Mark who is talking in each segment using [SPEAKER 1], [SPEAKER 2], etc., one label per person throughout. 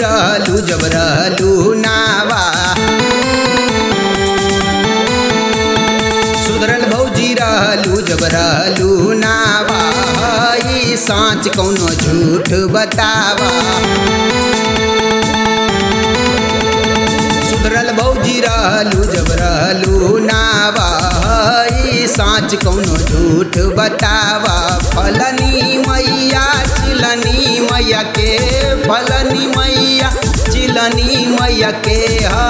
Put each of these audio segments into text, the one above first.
[SPEAKER 1] रहलू जब रहलू नावा सुधरल भौजी रहलू जब रहलू नावा ई साँच कौनो झूठ बतावा सुधरल भौजी रहलू जब रहलू नावा ई साँच कौनो झूठ बतावा फलनी मैया चिलनी मैया के फलनी मैया चिलनी मैया के ह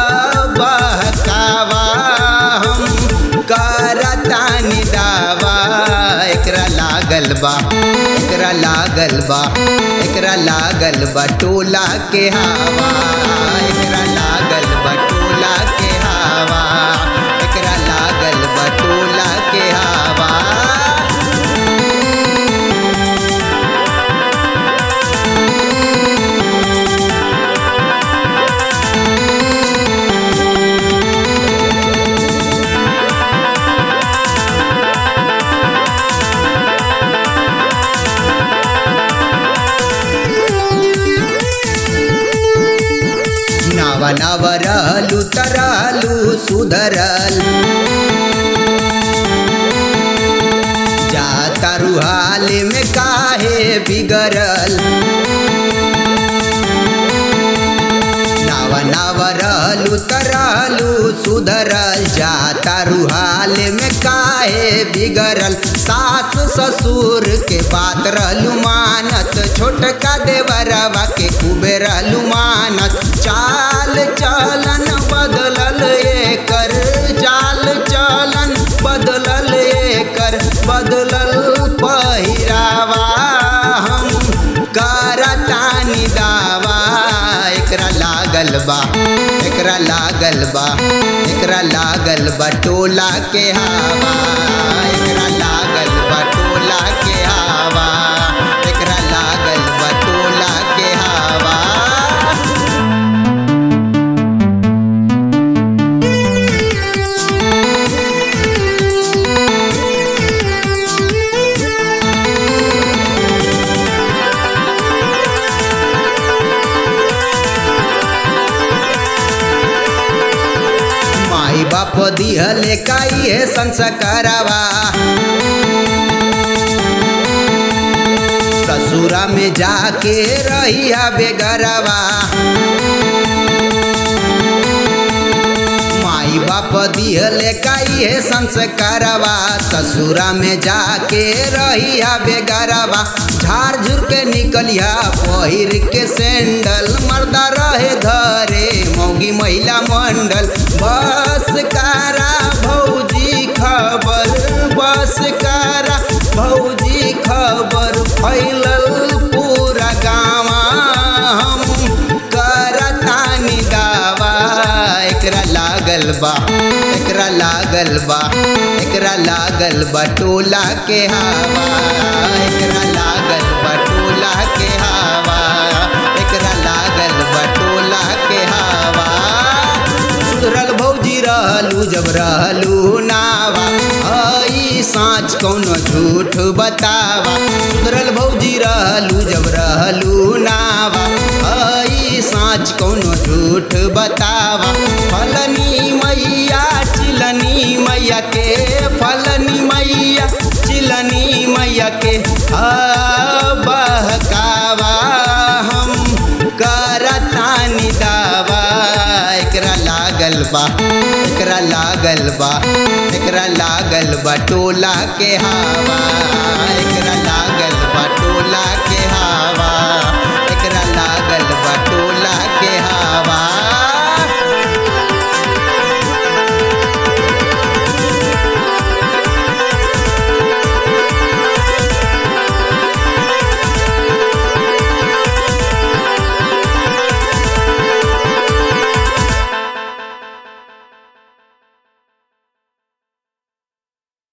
[SPEAKER 1] बहकावा हम करतानी दावा एकरा लागल बा एकरा लागल बा एकरा लागल बा टोला के हवा एकरा लागल बा टोला के हवा एकरा लागल बा टोला के हवा नव नव रहलू तरलू सुधरल जाता रुहाल में काहे बिगड़ल नव नव रहलू तरलू सुधरल जाता रुहाल में काहे बिगड़ल सास ससुर के बात रहलू मानत छोटका देवरवा के खूबे रहलू मानत चाल चलन बदलल एकर चाल चलन बदलल एकर बदलल पहिरावा हम करतानी दावा एकरा लागल बा एकरा लागल बा एकरा लागल बा टोला के हवा एकरा लागल बा टोला के हवा एकरा लागल बा टोला के हवा माई बाप दिहले काई है संस्कारवा ससुरा में जाके रहिया बेगरवा माई बाप दिहले काई है संस्कारवा ससुरा में जाके रहिया बेगरवा झाड़ झुर के निकलिया पहिर के सैंडल मर्दा रहे धरे मौगी महिला मंडल बस कारा भौजी खबर बस कारा भौजी खबर फैलल पूरा गाँव हम करतानी दावा एकरा लागल बा एकरा लागल बा एकरा लागल बा टोला के हवा एकरा लागल बा टोला के हवा एकरा लागल बा टोला के हवा सुधरल भौजी रहलू जब रहलू नावा हई साँच कौनो झूठ बतावा सुधरल भौजी रहलू जब रहलू नावा हई साँच कौनो झूठ बतावा फलनी मैया चिलनी मैया के फलनी मैया चिलनी मैया के हा बहकावा हम करतानी दावा एकरा लागल बा एकरा लागल बा एकरा लागल बा टोला के हवा एकरा लागल